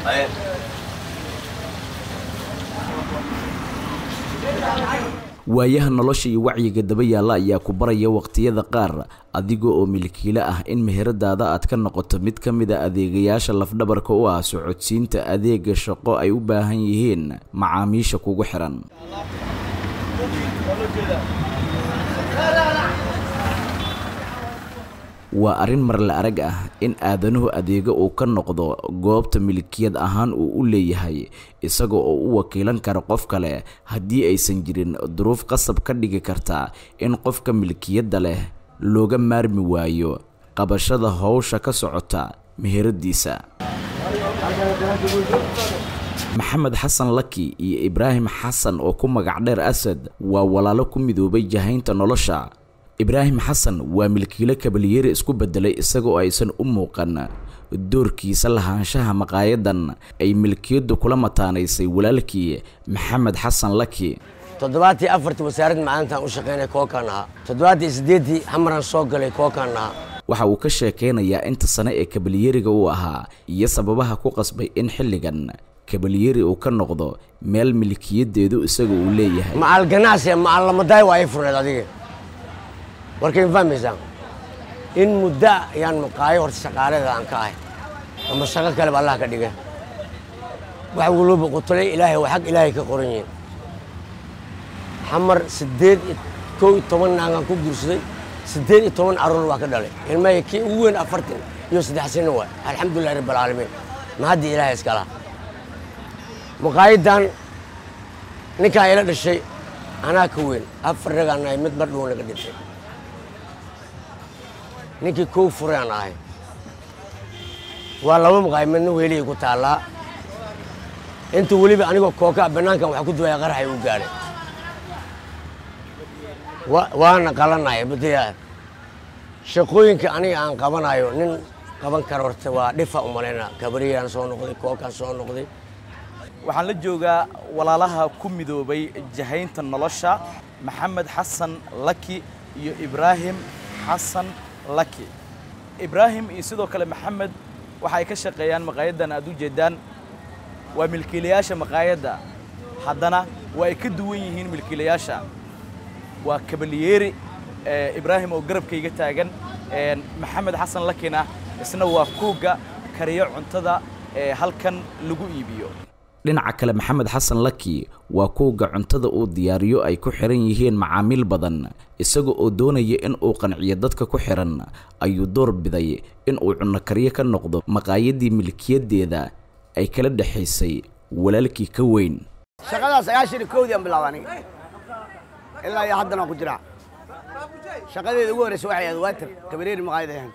waayaha nolosha iyo wacyiga daba yaalla ayaa ku baraya waqtiyada qaar adiga oo milkiile ah in meheradaada aad ka noqoto mid ka mid a adeegayaasha lafdhabarka u ah socodsiinta adeega shaqo ay u baahan yihiin macaamiisha kugu xihan waa arrin marle arag ah in aadanuhu adeego uu ka noqdo goobta milkiyad ahaan uu u leeyahay isaga oo u wakiilan kara qof kale haddii aysan jirin duruuf qasab ka dhigi karta in qofka milkiyadda leh looga maarmi waayo qabashada howsha ka socota meheradiisa maxamed xasan laki iyo ibraahim xasan oo ku magac dheer asad waa walaalo ku midoobay jahaynta nolosha ibraahim xasan waa milkiilo kabalyeeri isku beddelay isagoo aysan u muuqan doorkiisa lahaanshaha maqaayadan ay milkiyaddu kula mataanaysay walaalkii maxamed xasan laki toddobaatii afartii wasaaradda maalintaan u shaqaynay kookaan ahaa toddobaatii siddeeddii xamaran soo galay kookaan ahaa waxa uu ka sheekaynayaa inta sane ee kabalyeeriga uu ahaa iyo sababaha ku qasbay in xilligan kabalyeeri uu ka noqdo meel milkiyaddeedu isaga uu leeyahay macal ganacsi macal lamadaay waa ay furneed adiga warkay ma fahmaysaa in muddo ayaan maqaayo horta shaqaaleeda aan ka ahay ama shaqo kaleba allah ka dhiga wax waloba qutulay ilaahay waa xag ilaahay ka qoran yihiin xamar siddeed iyo kow iyo toban naagaan ku guursaday siddeed iyo toban carruur waa ka dhalay ilmahay kii ugu weyn afartan iyo saddex sano waay alxamdulillahi rabbi alcaalamiin ma haddii ilaahay iskala maqaayadan ninkaan ila dhashay anaa ka weyn afar ragaan nahay mid bardhow naga dhintay ninkii kow furaan ahay waa laba maqaay midna weelihii ku taallaa inta weliba anigoo kookaa bannaankan wax ku duwaya qaraxay u gaadhay waana qalanaya badiyaa shaqooyinka aniga aan qabanayo nin qaban kara horta waa dhifa u malayna kabariyaan soo noqday kookaan soo noqday waxaan la joogaa walaalaha ku midoobay jahaynta nolosha maxamed xasan laki iyo ibraahim xasan laki ibraahim iyo sidoo kale maxamed waxa ay ka shaqeeyaan maqaayaddan aad u jeeddaan waa milkiilayaasha maqaayadda haddana waa ay ka duwan yihiin milkiilayaasha waa kabalyeeri ibraahim oo garabkayga taagan maxamed xasan lakina isna waa kuugga kariyo cuntada ee halkan lagu iibiyo dhinaca kale maxamed xasan laki waa kuwga cuntada uu diyaariyo ay ku xihan yihiin macaamiil badan isaga oo doonaya in uu qanciyo dadka ku xihan ayuu door biday in uu cunno kariyo ka noqdo maqaayadii milkiyaddeeda ay kala dhexaysay walaalkii ka weyn shaqadaa sagaashan iyo kowdii aan bilaaba aniga ilaa iyo haddana ku jiraa shaqadeeda ugu horreysa waxay ahayd waatir kabareeri maqaayad ahayd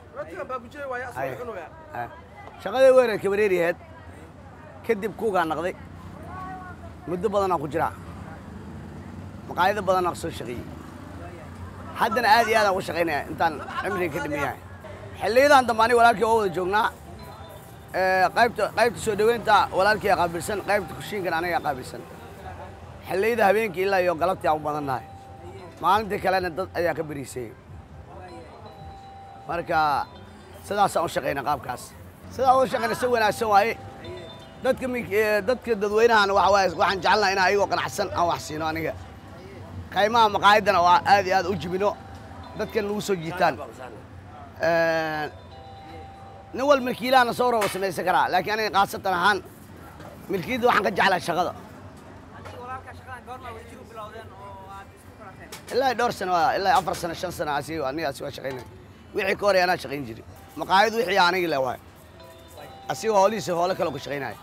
shaqadeeda ugu horreysa kabareeri ahayd kadib kuugaa naqday muddo badanaa ku jiraa maqaayado badanaa soo shaqeeyey haddana aad iyo aadaan uga shaqaynaya intaan cimriga ka dhiman yahay xilliyadan dambe aniga walaalkii oo wada joognaa qaybta qaybta soo dhoweynta walaalkii aa qaabilsan qaybta kushiinkana aniga qaabilsan xilliyada habeenkii ilaa iyo galabtii aan u badannahay maalintii kalena dad ayaa ka beriisayey marka sidaasaan u shaqayna qaabkaas sidaa uga shaqayna si wanaagsan waaye dadka dadka dadweynahana waxa waaye waxaan jecelnaha in ayagoo qanacsan aan wax siino aniga qaymaha maqaayaddana waa aad iyo aad u jibino dadkan nagu soo jiitaan nin wal milkiilahana soo rooba samaysan karaa laakiin aniga khaasatan ahaan milkiyadda waxaan ka jeclaa shaqada ilaa dhowr sano ilaa afar sano shan sano asi anigaasi waa shaqaynay wixii ka horey anaa shaqayn jiray maqaayad wixii anigi le waay asigoo hoolihiisa hoole kale ku shaqaynaya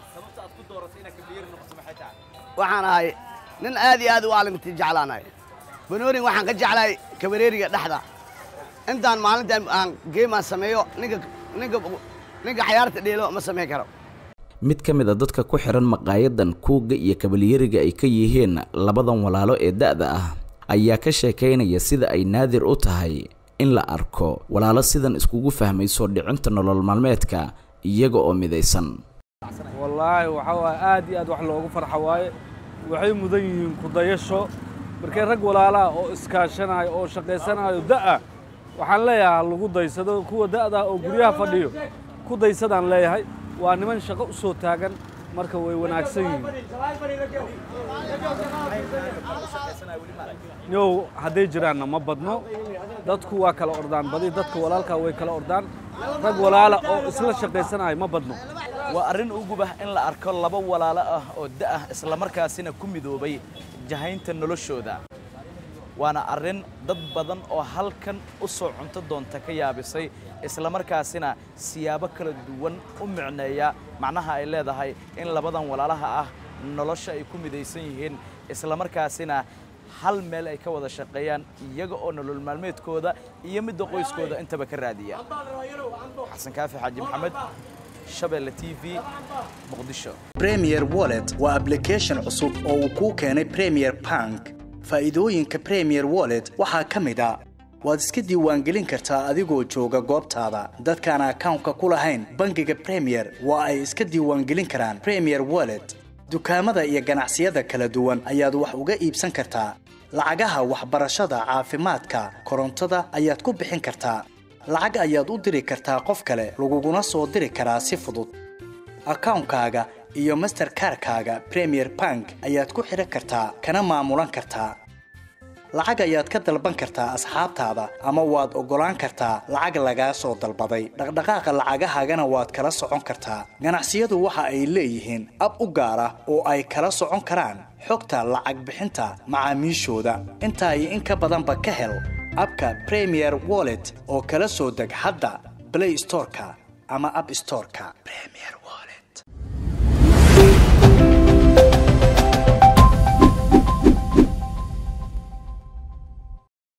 waxaan ahay nin aad iyo aad u aalimti jeclaanahay banoorin waxaan ka jeclahay kabareeriga dhexda intaan maalintan aan geemaan sameeyo ninka ninka ninka xayaarta dheelo ma samayn karo mid ka mid a dadka ku xihan maqaayadan kuugga iyo kabalyeriga ay ka yihiin labadan walaalo ee da'da ah ayaa ka sheekaynaya sida ay naadir u tahay in la arko walaalo sidan iskugu fahmay soo dhicinta nolol maalmeedka iyaga oo midaysan wallaahi waxaa waaye aad iyo aad wax loogu farxa waaye waxay mudan yihiin kudayasho markay rag walaalaha oo iskaashanayo oo shaqaysanayo da'a waxaan leeyahay ha lagu daysado kuwa da'da oo guryaha fadhiyo ku daysadaan leeyahay waa niman shaqo u soo taagan marka way wanaagsan yihiin yow hadday jiraanna ma badno dadku waa kala ordaan badi dadka walaalkaa way kala ordaan rag walaala oo isla shaqaysanayo ma badno waa arrin ugubah in la arko laba walaalo ah oo da'ah islamarkaasina ku midoobay jahaynta noloshooda waana arrin dad badan oo halkan u soo cunto doonta ka yaabisay islamarkaasina siyaabo kala duwan u micneeya macnaha ay leedahay in labadan walaalaha ah nolosha ay ku midaysan yihiin islamarkaasina hal meel ay ka wada shaqeeyaan iyaga oo nolol maalmeedkooda iyo midda qoyskooda intaba ka raadiya xasan kaafi xaaji maxamed shabeelle t v muqdisho premier wallet waa application cusub oo uu kuu keenay premier bank faa'iidooyinka premier wallet waxaa ka mid a waad iska diiwaangelin kartaa adigoo jooga goobtaada dadkaan akawnka ku lahayn bangiga premier waa ay iska diiwaangelin karaan premier wallet dukaamada iyo ganacsiyada kala duwan ayaad wax uga iibsan kartaa lacagaha waxbarashada caafimaadka korontada ayaad ku bixin kartaa lacag ayaad u diri kartaa qof kale laguguna soo diri karaa si fudud akawnkaaga iyo masterkarkaaga premier bank ayaad ku xidhan kartaa kana maamulan kartaa lacag ayaad ka dalban kartaa asxaabtaada ama waad oggolaan kartaa lacag lagaa soo dalbaday dhaqdhaqaaqa lacagahaagana waad kala socon kartaa ganacsiyadu waxa ay leeyihiin ab u gaar ah oo ay kala socon karaan xogta lacag bixinta macaamiishooda intaa iyo in ka badanba ka hel abka premier wallet oo kala soo deg hadda blay storeka ama ab storeka